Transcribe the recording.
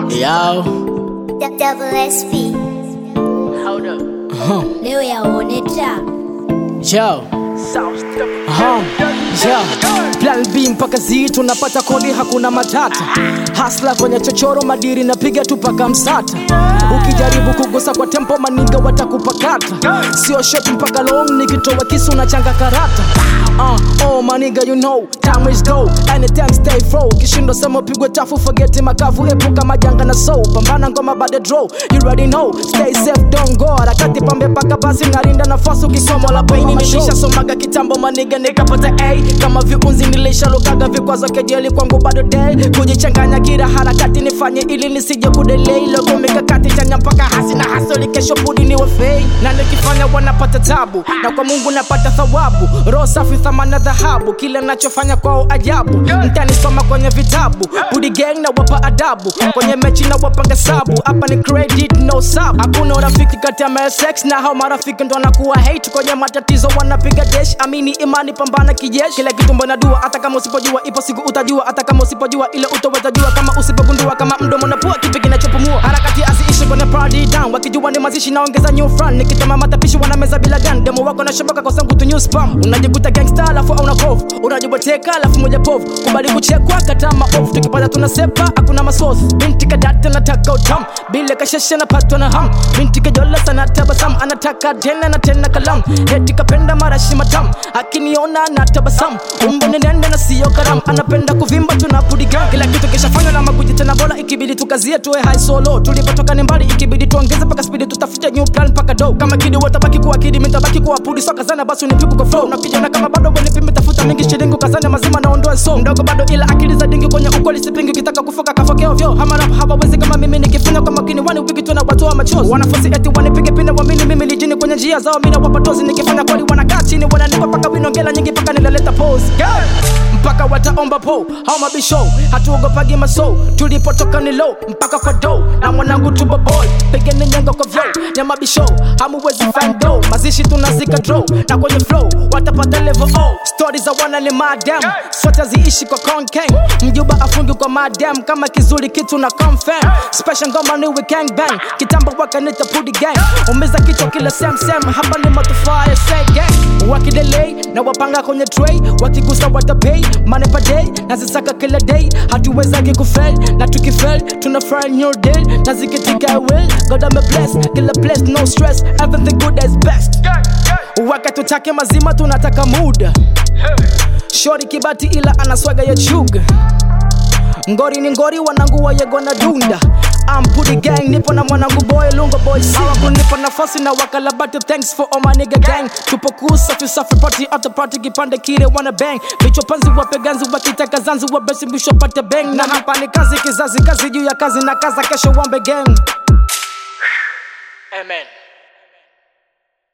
Yo, Double SP. hold up. Leo yaone ta. Yo, Aha, yo. Plan B mpaka Z tunapata kodi, hakuna matata. Hasla kwenye chochoro, madiri napiga tu paka msata. Ukijaribu kugusa kwa tempo, maniga watakupakata. Sio shot mpaka long, nikitoa kisu na changa karata. Uh, oh maniga you know, time is go. Anytime stay flow. Kishindo sema pigwe tafu, forget makavu, epuka majanga na soul. Pambana ngoma bade draw, you already know. Stay safe, don't go. Harakati pambe paka basi narinda nafasi ukisoma la baini nilishasomaga kitambo maniga nikapata A kama viunzi nilishalukaga vikwazo kejeli kwangu bado day kujichanganya kila harakati nifanye ili nisije kudelay logo mikakati chanya mpaka hasi na hasoli kesho budi niwe fei na nikifanya wanapata tabu na kwa Mungu napata thawabu roho safi thamana dhahabu kile nachofanya kwao ajabu mtanisoma kwenye vitabu budi gang na wapa adabu kwenye mechi na wapanga sabu hapa ni credit no sub hakuna urafiki kati ya MSX na hao marafiki ndo wanakuwa hate kwenye matatizo wanapiga dash amini imani pambana kijeshi kila kitu mbona dua hata kama usipojua ipo siku utajua hata kama usipojua ile utoweza jua kama usipogundua kama mdomo na pua kipi kinachopumua harakati aziishi kwenye party down wakijua ni mazishi naongeza new front nikitama matapishi wanameza bila gun demo wako na shoboka kwa sangu tu new spam unajikuta gangster alafu au kovu unajiboteka alafu moja povu kubali kuchekwa kata maovu tukipata tunasepa hakuna masosi binti kadata nataka utam bila kasheshe napatwa na ham binti kajola sana tabasam anataka tena na tena kalam eti kapenda marashi matam akiniona na tabasam umbo ni nende na sio karam anapenda kuvimba tunapudiga kila kitu kishafanywa na maguji tena bora ikibidi tukazie tuwe high solo tulipotoka ni mbali ikibidi tuongeze paka spidi tutafute new plan paka do kama kidi watabaki kuwa kidi mitabaki kuwa pudi soka zana basi unipiku kwa flow na kijana kama bado kwenye pimbi tafuta mingi shilingi kazana mazima naondoa so mdogo bado ila akili za dingi kwenye ukweli sipingi ukitaka kufoka kafokeo vyo hama rap hawawezi kama mimi nikifanya kwa makini wani wiki tu na watu wa machozi wanafunzi eti wanipige pinde wamini mimi lijini kwenye njia zao mina wapatozi nikifanya kweli wanakaa chini wananipa paka winongela nyingi paka nilaleta pose yeah. mpaka wataomba po hao mabisho hatuogopagi maso tulipotoka ni low mpaka kwa do na mwanangu tuboboy pigeni nyengo kwa vyo ya mabisho hamuwezi find do mazishi tunazika draw na kwenye flow watapata level o stori za wana ni madam sote ziishi kwa conken mjuba afungi kwa madam kama kizuri kitu na confirm special ngoma ni we gang bang kitambo wakanita pudi gang umiza kichwa kila sem sem hapa ni matufaa ya say gang wakidelay na wapanga kwenye tray wakigusa watapay money per day nazisaka kila day hatuwezagi kufail na tukifel tuna fry new deal na zikitika will god I'm a bless kila place no stress everything good is best wakati utake mazima tunataka muda shori kibati ila anaswaga ya chuga ngori ni ngori wanangu wayego na dunda ampudi gang nipo na mwanangu boy lungo boy sawa kunipa nafasi na wakalabati thanks for all my nigga gang tupo kusafi safi party after party kipande kile wana bang vichwa panzi wape ganzi wakitaka zanzi wabesi mwisho pate bang na hapa ni kazi kizazi kazi juu ya kazi na kaza kesho wambe gang amen